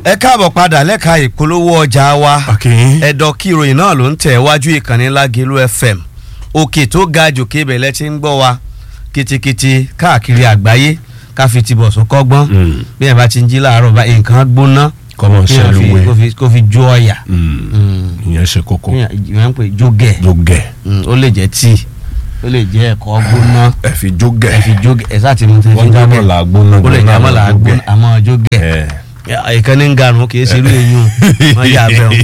ẹ káàbọ̀ padà lẹ́ka ìpolówó ọjà wa Okay. ẹ̀dọ̀ kí ìròyìn náà ló ń tẹ̀ wájú ìkànnì Lágelú FM òkè tó ga jòkè ibẹ̀lẹ̀ tí ń gbọ́ wa kitikiti káàkiri àgbáyé ká fi ti bọ̀ sọ́kọ́gbọ́n Mm. bí ẹ̀ bá ti ń jí láàárọ̀ bá nǹkan gbóná Kọ́mọ kí èèyàn fi- ṣẹlúwẹ̀. kó fi- kó fi jó ọ̀yà Mm. ìyẹn ṣe kókó ìyẹn ń pè jógẹ̀ jógẹ Mm, ó lè jẹ́ tíì ó lè jẹ́ ẹ̀kọ́ gbóná ẹ fi jógẹ ẹ fi jógẹ ẹ sáà ti mú tẹ fi Wọ́n jábọ̀ gbọ́dọ̀ là gbóná ó lè jẹ́ gbóná àmọ́ là jógẹ̀. gbóná àmọ́ jógẹ̀ ẹ ìkànnì ń garun kì í ṣe irú eyín o wọ́n yà bẹ́ẹ̀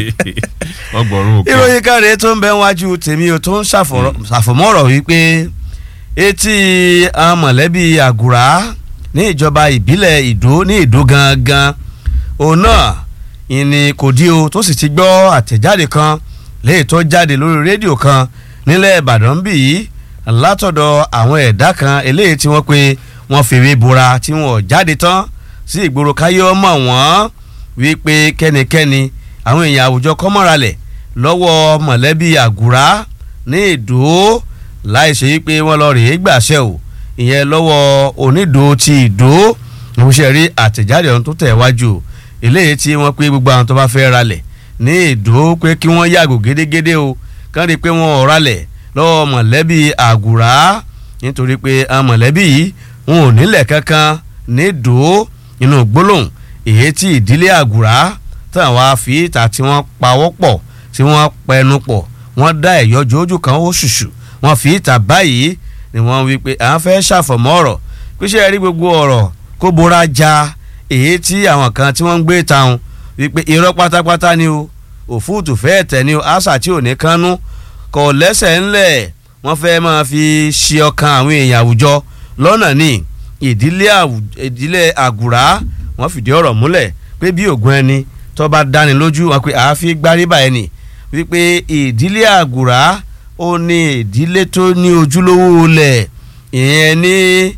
o ọgbọ̀rún òkè ìròyìn kan rèé tó ń bẹ wájú tèmi o tó ń ṣàfọ̀rọ̀- ṣàfọ̀mọ́rọ̀ wípé etí àwọn mọ̀lẹ́bí àgùrá ní ìjọba ìbílẹ̀ ìdó ní ìdó gangan òun náà ìní kò dí o tó sì ti gbọ́ àtẹ̀jáde kan léyìí tó jáde lórí rédíò kan nílẹ̀ ìbàdàn bí yìí látọ̀dọ̀ àwọn ẹ̀dá kan eléyìí tí wọ́n pe wọ́n fèrè bora tí wọ́n jáde tán sí ìgboro káyé ọmọ wọn wípé kẹ́nikẹ́ni àwọn èèyàn àwùjọ kọ́mọ́ralẹ̀ lọ́wọ́ mọ̀lẹ́bí àgùrá ní ìdó láì ṣe wípé wọ́n lọ rèé gbàṣẹ o ìyẹn lọ́wọ́ onídò ti ìdó ìmúṣẹ rí àtẹ̀jáde ọ̀hún tó tẹ̀ wájú o eléyìí tí wọ́n pé gbogbo àwọn tó bá fẹ́ ralẹ̀ ní ìdó pé kí wọ́n yàgò gédégédé o kán rí i pé wọ́n ò ralẹ̀ lọ́wọ́ mọ̀lẹ́bí àgùrá nítorí pé àwọn mọ̀lẹ́bí yìí wọn ò nílẹ̀ kankan ní ìdó inú gbólóhùn èyí tí ìdílé àgùrá táwọn wá fi ìta tí wọ́n pawọ́ pọ̀ tí wọ́n pẹnu pọ̀ wọ́n dá ẹ̀yọ́ jójú kan ó ṣùṣù wọ́n fi ìta báyìí ni wọ́n wí pé àwọn fẹ́ ṣàfọ̀mọ́ ọ̀rọ̀ píṣẹ́ rí gbogbo ọ̀rọ̀ kó bora ja èyí tí àwọn kan tí wọ́n ń gbé táwọn wípé irọ́ pátápátá ni o òfúùtù fẹ́ẹ̀ tẹ̀ ni o àṣà tí ò ní kánú kò lẹ́sẹ̀ ńlẹ̀ wọ́n fẹ́ máa fi ṣe ọkàn àwọn èèyàn àwùjọ lọ́nà ní ìdílé àwù- ìdílé àgùrá wọ́n fìdí ọ̀rọ̀ múlẹ̀ pé bí ògùn ẹni tó bá dáni lójú wọn pé àáfi gbáríbà ẹni wípé ìdílé àgùrá ó ní ìdílé tó ní ojúlówó lẹ̀ ìyẹn ní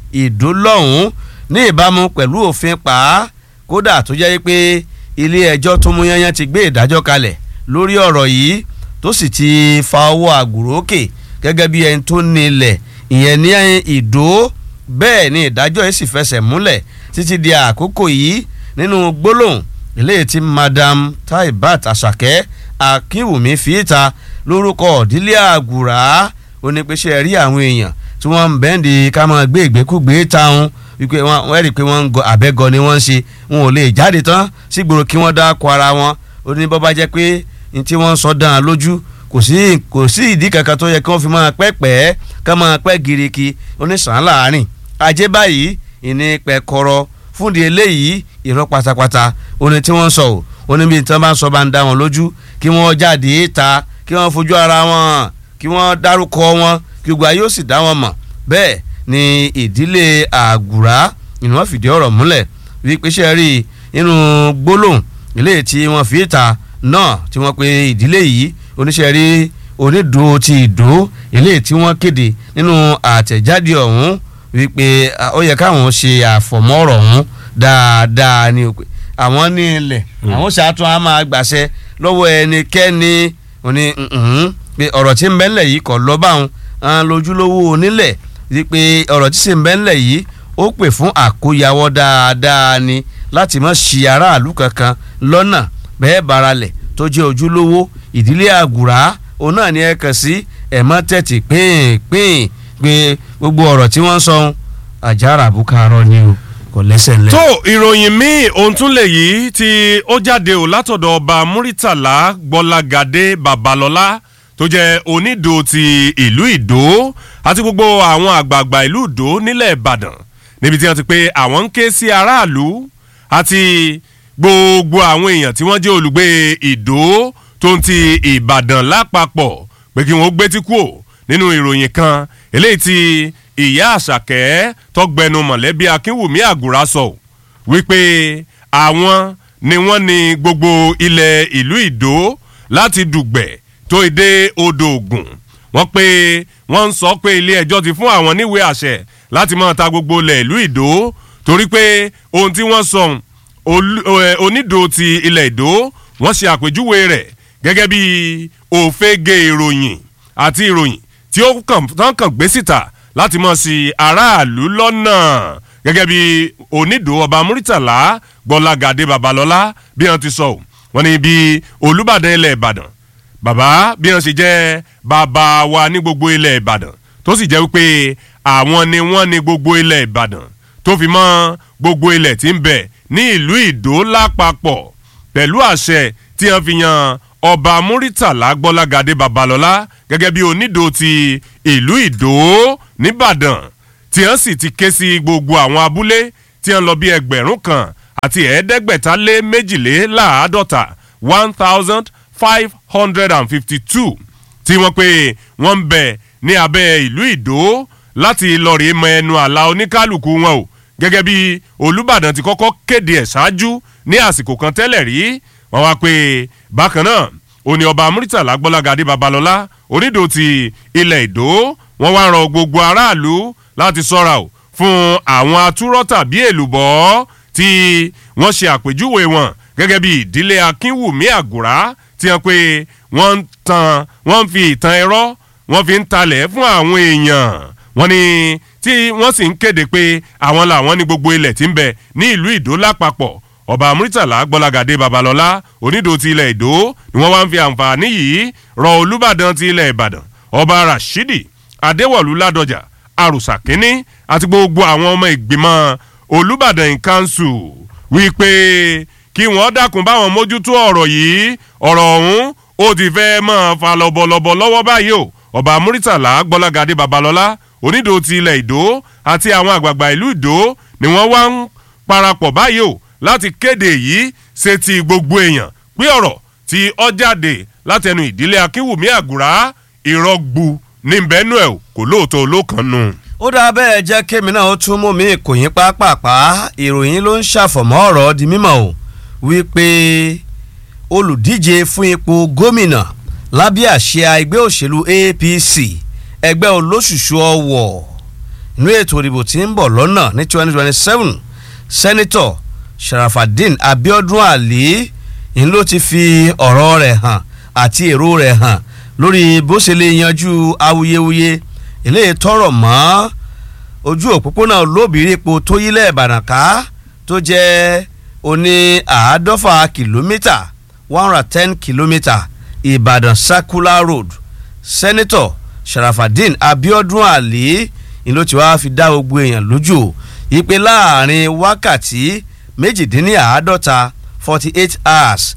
ìdólọ́hún ní ìbámu pẹ̀lú òfin pa á kódà tó jẹ́ pé ilé ẹjọ́ tó mú yányán ti gbé ìdájọ́ kalẹ̀ lórí ọ̀rọ̀ yìí tó sì ti fa ọwọ́ àgùrò òkè gẹ́gẹ́ bí ẹni tó ní ilẹ̀ ìyẹn ní ìdó bẹ́ẹ̀ ni ìdájọ́ yìí sì fẹsẹ̀ múlẹ̀ títí di àkókò yìí nínú gbólóhùn eléyìí tí madam taibat asake akínwùmí fi ìta lórúkọ ìdílé àgùrà ó ní pé ṣe rí àwọn èèyàn tí wọ́n ń bẹ́ǹdì ká máa gbé ìgbékúgbé táwọn wípé wọ́n wọ́n rí i pé wọ́n ń gọ àbẹ́gọ ni wọ́n ń ṣe wọn ò lè jáde tán sígboro kí wọ́n dáko ara wọn ó ní bọ́ bá jẹ́ pé ní tí wọ́n ń sọ dán an lójú kò sí kò sí ìdí kankan tó yẹ kí wọ́n fi máa pẹ́ pẹ́ ká máa pẹ́ giriki oníṣàn láàrin ajé báyìí ìní pẹ̀kọ́rọ́ fúndi eléyìí irọ́ pátápátá oní tí wọ́n ń sọ ò oní bí tí wọ́n bá ń sọ bá ń dá wọn lójú kí wọ́n jáde ta kí wọ́n fojú ara wọn kí wọ́n dárúkọ wọn kí gbogbo ayé ó sì dá wọn mọ̀ bẹ́ẹ̀ ni ìdílé àgùrá ni wọ́n fìdí ọ̀rọ̀ múlẹ̀ wípé ṣe rí inú gbólóhùn eléyìí tí wọ́n fi ta náà tí wọ́n pe ìdílé yìí oníṣẹ́ rí onídùú ti ìdó eléyìí tí wọ́n kéde nínú àtẹ̀jáde ọ̀hún wípé ah, ó yẹ káwọn ṣe àfọ̀mọ́ ọ̀rọ̀ ọ̀hún dáadáa ni o pé àwọn ní ilẹ̀ àwọn ṣàtún á máa gbàṣẹ lọ́wọ́ ẹnikẹ́ni òní mhm, pé ọ̀rọ̀ tí ń bẹ ńlẹ̀ yìí kọ̀ lọ́ báwọn àwọn lójúlówó onílẹ̀ wípé ọ̀rọ̀ tí sì ń bẹ ńlẹ̀ yìí ó pè fún àkóyawọ́ dáadáa ni láti má ṣì aráàlú kankan lọ́nà bẹ́ẹ̀ baralẹ̀ tó jẹ́ ojúlówó ìdílé àgùrá òun náà ni ẹ kàn sí ẹ̀ mọ́ tẹ̀tì pín-pín pé gbogbo ọ̀rọ̀ tí wọ́n ń sọ ohun àjàrà àbúkárọ̀ ni o kò lẹ́sẹ̀ ńlẹ̀. tó ìròyìn míì ohun tún lè yí tí ó jáde ò látọ̀dọ̀ ọba muritala gbọ́lagadé babalọ́lá tó jẹ́ onídò ti ìlú ìdó àti gbogbo àwọn àgbààgbà ìlú ìdó nílẹ̀ ìbàdàn níbi tí wọ́n ti pé àwọn ń ké sí aráàlú àti gbogbo àwọn èèyàn tí wọ́n jẹ́ olùgbé ìdó tó ń ti ìbàdàn lápapọ̀ pé kí wọ́n gbé tí kú ò nínú ìròyìn kan eléyìí tí ìyá àṣàkẹ́ tọgbẹnu mọ̀lẹ́bí akínwùmí àgùrà sọ wípé àwọn ni wọ́n ní gbogbo ilẹ̀ ìlú ìdó láti dùgbẹ̀ tó ìdè odò ògùn wọ́n pé wọ́n ń sọ pé ilé ẹjọ́ ti fún àwọn níwèé àṣẹ láti máa ta gbogbo ilẹ̀ ìlú ìdó torí pé ohun tí wọ́n sọ onídò ti ilẹ̀ ìdó wọ́n ṣe àpèjúwe rẹ̀ gẹ́gẹ́ bí òfegè ìròyìn àti ìròyìn tí ó kàn tán kàn gbé síta láti mọ̀ sí aráàlú lọ́nà gẹ́gẹ́ bí onídò ọba muritàlá gbọ́lágadé babalọ́lá bí wọ́n ti sọ ọ́ wọ́n ní bí olùbàdàn ilẹ̀ ìbàdàn bàbá bí wọ́n ṣe jẹ́ bàbá wa ní gbogbo ilẹ̀ ìbàdàn tó sì jẹ́ wípé àwọn ni wọ́n ní gbogbo ilẹ̀ ìbàdàn tó fi mọ́ gbogbo ilẹ̀ tí ń bẹ ní ìlú ìdó lápapọ̀ pẹ̀lú àṣẹ tí wọ́n fi yan ọba muritàlá gbọ́lágadé babalọ́lá gẹ́gẹ́ bí onídò ti ìlú ìdó nìbàdàn tí wọ́n sì ti ké sí gbogbo àwọn abúlé tí wọ́n lọ bí ẹgbẹ̀rún kan àti ẹ̀ẹ́dẹ́gbẹ̀ta lé méjìléláàádọ́ta one thousand five hundred and fifty two tí wọ́n pé wọ́n ń bẹ ní abẹ́ ìlú ìdó láti lọ́ọ̀rì mọ ẹnu àlà oníkálukú wọn o gẹ́gẹ́ bí olùbàdàn ti kọ́kọ́ kéde ẹ̀ ṣáájú ní àsìkò kan tẹ́lẹ̀ rí wọ́n wá pé bákan náà òní ọba muritàlá gbọ́lágadé babalọ́lá onídò ti ilẹ̀ ìdó wọ́n wá rọ gbogbo aráàlú láti sọ́ra o fún àwọn atúrọ́ tàbí èlùbọ́ tí wọ́n ṣe àpèjúwe wọn gẹ́gẹ́ bí ìdílé akínwùmí àgùrá tí wọ́n pé wọ́n ń tan wọ́n ń fi ìtàn ẹ̀rọ wọ́n fi ń talẹ̀ fún àwọn èèyàn wọ́n ní tí wọ́n sì ń kéde pé àwọn làwọn ní gbogbo ilẹ̀ tí ń bẹ ní ìlú ìdó lápapọ̀ ọba muritala gbọ́lagadé babalọ́lá onídò ti ilẹ̀ ìdó ni wọ́n wá ń fi àǹfààní yìí rọ olùbàdàn ti ilẹ̀ ìbàdàn ọba rashidi adéwọ̀lú ládọjà àrùsà kínní àti gbogbo àwọn ọmọ ìgbìmọ̀ olùbàdàn kanṣu wípé kí wọ́n dákun báwọn mójútó ọ̀rọ̀ yìí ọ̀rọ̀ ọ̀hún ó ti fẹ́ máa fa lọ́bọ̀lọ́bọ̀ lọ́wọ́ báyìí o ọba muritala gbọ́lagadé babalọ́lá onídò ti ilẹ̀ ìdó àti àwọn àgbààgbà ìlú ìdó ni wọ́n wá ń parapọ̀ báyìí o láti kéde yìí ṣe ti gbogbo èèyàn pé ọ̀rọ̀ tí ọ jáde látẹnu ìdílé akínwùmí àgùrá ìrọ́gbu ní bẹ́ẹ̀nù ẹ̀ kò lóòótọ́ olókànnù. ó dáa bẹ́ẹ̀ jẹ́ kémi náà ó tún mú mi ìkòyín pápápá ìròyìn ló ń ṣàfọ̀mọ́ ọ̀rọ̀ di mímọ̀ o wípé olùdíje fún ipò gómìnà lábẹ́ àsíá ẹgbẹ́ òṣèlú apc ẹgbẹ́ olóṣùṣù ọ̀wọ̀ inú ètò ìdìbò tí ń bọ̀ lọ́nà ní twenty twenty seven sẹ́nitọ̀ sharafadin abiodun ali ń ló ti fi ọ̀rọ̀ rẹ̀ hàn àti èrò rẹ̀ hàn lórí bó ṣe lè yanjú awuyewuye eléyìí tọrọ mọ́ ojú òpópónà olóbìrípo tó yílẹ̀ ìbàdàn ká tó jẹ́ oní àádọ́fà kìlómítà one hundred ten kìlómítà ìbàdàn circular road sẹ́nitọ̀ sharafadin abiodun ali ń ló ti wá fi dá gbogbo èèyàn lójú ìpè láàrin wákàtí méjìdínláàádọ́ta forty eight hours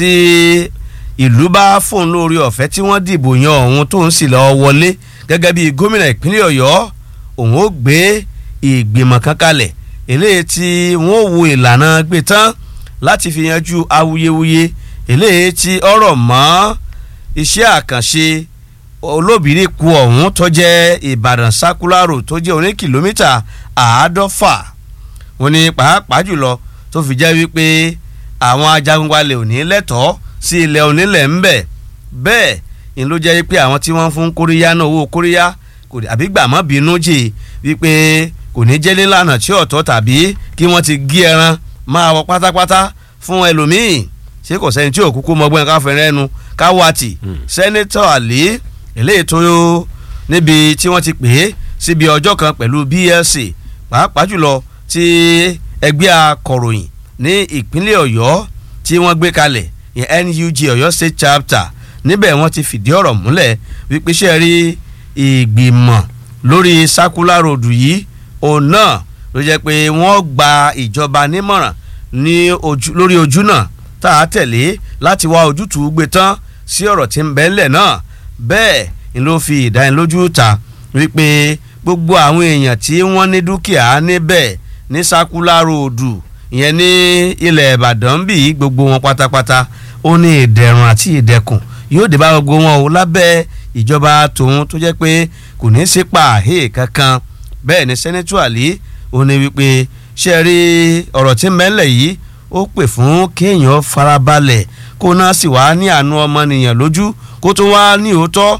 tí ìlú bá fóun lórí ọ̀fẹ́ tí wọ́n dìbò yan òun tó ń sì lọ́ọ́ wọlé gẹ́gẹ́ bí gómìnà ìpínlẹ̀ ọ̀yọ́ òun ó gbé ìgbìmọ̀ kan kalẹ̀ eléyìí tí wọ́n wo ìlànà gbé tán láti fi yanjú awuyewuye eléyìí tí ọ̀rọ̀ mọ́ iṣẹ́ àkànṣe olóbìrí ku ọ̀hún tó jẹ́ ìbàdàn sákúlárò tó jẹ́ oní kìlómítà àádọ́fà wọn ni pàápàá jùlọ tó fi jẹ́ wípé àwọn ajagunbalẹ̀ ò ní lẹ́tọ̀ọ́ sí ilẹ̀ onílẹ̀ ń bẹ̀ bẹ́ẹ̀ ni ló jẹ́ wípé àwọn tí wọ́n fún kóríyá náà owó kóríyá kò àbí gbàmọ́ bínú jì wípé kò ní jẹ́ nílànà tí ọ̀tọ̀ tàbí kí wọ́n ti gé ẹran máa wọ pátápátá fún ẹlòmíì ṣé kò sẹ́ni tí òkúkú mọ́gbọ́n ká fẹ́rẹ́ ẹnu ká wá tì sẹ́nẹ́tọ̀ àlè eléyìí tó níbi tí wọ́n ti pè é síbi ọjọ́ kan pẹ̀lú blc pàápàá jùlọ tí ẹgbẹ́ akọ̀ròyìn ní ìpínlẹ̀ ọ̀yọ́ tí wọ́n gbé kalẹ̀ yẹn nug ọ̀yọ́ state chapter níbẹ̀ wọ́n ti fìdí ọ̀rọ̀ múlẹ̀ wípé ṣe rí ìgbìmọ̀ lórí circular road yìí òun náà ló jẹ́ pé wọ́n gba ìjọba nímọ̀ràn ní ojú lórí ojú náà tá a tẹ̀lé láti wá ojútùú gbé tán sí ọ̀rọ̀ tí ń bẹ ńlẹ̀ náà bẹ́ẹ̀ ni ló fi ìdánilójú ta wípé gbogbo àwọn èèyàn tí wọ́n ní dúkìá níbẹ̀ ní circular road ìyẹn ní ilẹ̀ ìbàdàn bí gbogbo wọn pátápátá ó ní ìdẹ̀rùn àti ìdẹ̀kùn yóò dé bá gbogbo wọn o lábẹ́ ìjọba tòun tó jẹ́ pé kò ní í sí pààhé kankan bẹ́ẹ̀ ni sẹ́nẹ́tù àlí ó ní wípé ṣe rí ọ̀rọ̀ tí mẹ́lẹ̀ yìí ó pè fún kéèyàn farabalẹ̀ kó náà sì wá ní àánú ọmọnìyàn lójú kó tó wá ní òótọ́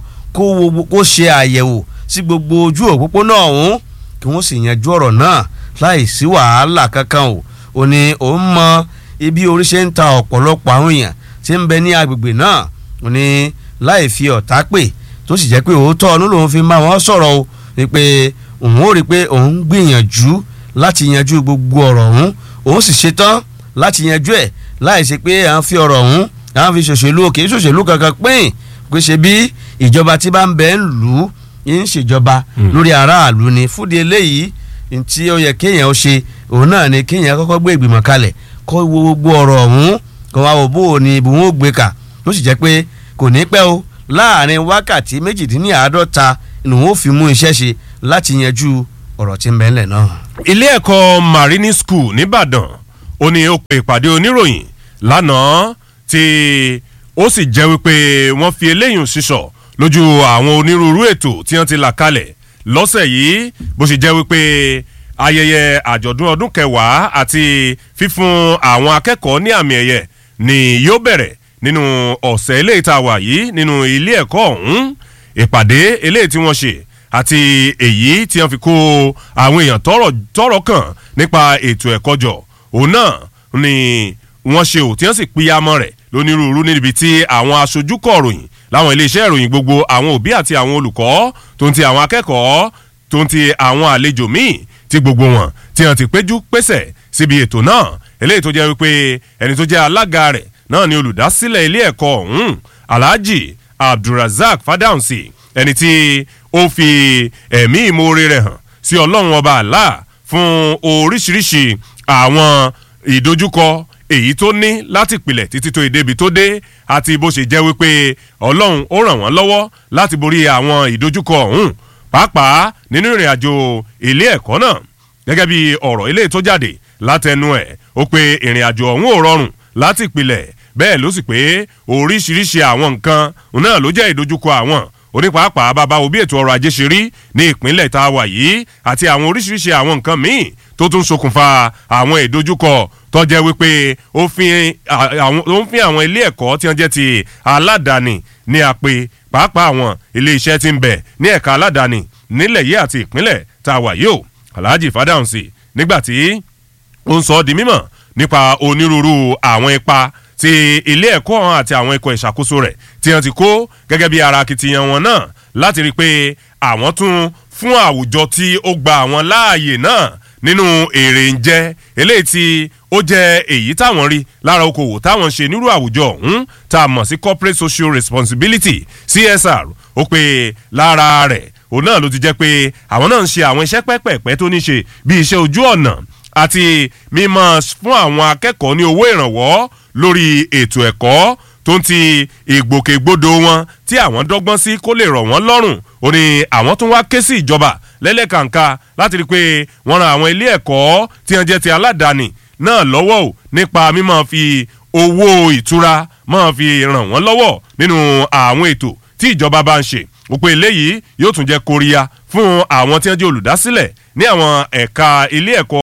kó ṣe àyẹ̀wò sí gbogbo ojú òpópónà ọ̀hún kí wọ́n sì yanjú ọ̀rọ̀ náà láì sí wàhálà kankan o ò ní òun mọ ibi orí ṣe ń ta ọ̀pọ̀lọpọ̀ àwọn èèyàn tí ń bẹ ní agbègbè náà ò ní láì fi ọ̀tá pè tó sì jẹ́ pé òótọ́ ọ̀nù lòun fi máa wọ́n sọ̀rọ̀ o ni pé òun ó rí i pé òun gbìyànjú láti yanjú gbogbo ọ̀rọ̀ ọ̀hún òun sì ṣetán láti yanjú ẹ̀ láì ṣe pé à ń fi ọ̀rọ̀ ọ̀hún à ń fi ṣòṣèlú kì í ṣòṣèlú kankan pín pé ṣe bí ìjọba tí bá ń bẹ ń lù ú ń ṣèjọba lórí aráàlú ni fúdi eléyìí tí ó yẹ kéèyàn ó ṣe òun náà ni kéèyàn kọ́kọ́ gbé ìgbìmọ̀ kalẹ̀ kó wo gbogbo ọ̀rọ̀ ọ̀hún kó wá wò bó o ní ibi wọn ó gbé kà tó sì jẹ́ pé kò ní pẹ́ o láàrin wákàtí méjìdínláàádọ́ta ni wọn ó fi mú iṣẹ́ ṣe láti yanjú ọ̀rọ̀ tí ń bẹ ńlẹ̀ náà. ilé ẹ̀kọ́ marini school nìbàdàn ó ní ó pe ìpàdé oníròyìn lánàá tí ó sì jẹ́ wípé wọ́n fi eléyìí sísọ lójú àwọn onírúurú ètò tí wọ́n ti là kalẹ̀ lọ́sẹ̀ yìí bó sì jẹ́ wípé ayẹyẹ àjọ̀dún ọdún kẹwàá àti fífún àwọn akẹ́kọ̀ọ́ ní àmì ẹ̀yẹ ni yóò bẹ̀rẹ̀ nínú ọ̀sẹ̀ eléyìí tá a wà yìí nínú ilé ẹ̀kọ́ ọ̀hún ìpàdé eléyìí tí wọ́n ṣe àti èyí tí wọ́n fi kó àwọn èèyàn tọ́rọ̀ tọ́rọ̀ kàn nípa ètò ẹ̀kọ́ jọ òun náà ni wọ́n ṣe ò tí wọ́n sì pínyàmọ́ rẹ̀ lónírúurú níbi tí àwọn aṣojú kọ̀ròyìn láwọn iléeṣẹ́ ìròyìn gbogbo àwọn òbí àti àwọn olùkọ́ tó ń ti àwọn akẹ́kọ̀ọ́ tó ń ti àwọn àlejò míì tí gbogbo wọn tí wọ́n ti péjú pésẹ̀ síbi ètò náà eléyìí tó jẹ́ wípé ẹni tó jẹ́ alága rẹ̀ náà ni olùdásílẹ̀ ilé ẹ̀kọ́ ọ̀hún alhaji abdulrasaq fadahunsi ẹni tí ó fi ẹ̀mí ìmoore rẹ̀ hàn sí ọlọ́run ọba àlá fún oríṣiríṣi àwọn ìdojúkọ èyí tó ní láti pilẹ̀ títí tó ìdébi tó dé àti bó ṣe jẹ́ wípé ọlọ́run ó ràn wọ́n lọ́wọ́ láti borí àwọn ìdojúkọ ọ̀hún pàápàá nínú ìrìn àjò ilé ẹ̀kọ́ náà gẹ́gẹ́ bí ọ̀rọ̀ ilé tó jáde látẹnu ẹ̀ ó pe ìrìn àjò ọ̀hún ò rọrùn láti pilẹ̀ bẹ́ẹ̀ ló sì pé oríṣiríṣi àwọn nǹkan náà ló jẹ́ ìdojúkọ àwọn onípàápàá bàbá òbí ètò ọrọ̀ ajé ṣe rí ní ìpínlẹ̀ tá a wà yìí àti àwọn oríṣiríṣi àwọn nǹkan míì tó tún ṣokùnfà àwọn ìdojúkọ tó jẹ́ wípé ó ń fi àwọn ilé ẹ̀kọ́ tí wọ́n jẹ́ ti aládàáni ní àpè pàápàá àwọn ilé iṣẹ́ tí ń bẹ ní ẹ̀ka aládàáni nílẹ̀ yìí àti ìpínlẹ̀ tá a wà yìí o alhaji fadahunsi nígbà tí ó ń sọ ọ́ di mímọ̀ nípa onírúurú àwọn ipa ti ilé ẹ̀kọ́ àti àwọn ikọ̀ ìṣàkóso rẹ̀ tí wọ́n ti kó gẹ́gẹ́ bí ara akitiyan wọn náà láti rí i pé àwọn tún fún àwùjọ tí ó gba àwọn láàyè náà nínú èrè ń jẹ eléyìí tí ó jẹ́ èyí táwọn rí lára okòwò táwọn ṣe nírú àwùjọ ọ̀hún tá a mọ̀ sí corporate social responsibility csr ó pé lára rẹ̀ òun náà ló ti jẹ́ pé àwọn náà ń ṣe àwọn iṣẹ́ pẹ́pẹ́pẹ́ tó ní ṣe bí iṣẹ́ ojú ọ̀nà àti mímọ́ fún àwọn akẹ́kọ̀ọ́ ní owó ìrànwọ́ lórí ètò ẹ̀kọ́ tó ń ti ìgbòkègbodò wọn tí àwọn dọ́gbọ́n sí kó lè rọ̀ wọ́n lọ́rùn ó ní àwọn tún wá ké sí ìjọba lẹ́lẹ́kàǹkà láti rí i pé wọ́n ran àwọn ilé ẹ̀kọ́ tí wọ́n jẹ́ ti aládàáni náà lọ́wọ́ ò nípa mímọ́ fi owó ìtura máa fi ràn wọ́n lọ́wọ́ nínú àwọn ètò tí ìjọba bá ń ṣe òpin eléyìí yóò tún jẹ́ kóríyá fún àwọn tí wọ́n jẹ́ olùdásílẹ̀ ní àwọn ẹ̀ka ilé ẹ̀kọ́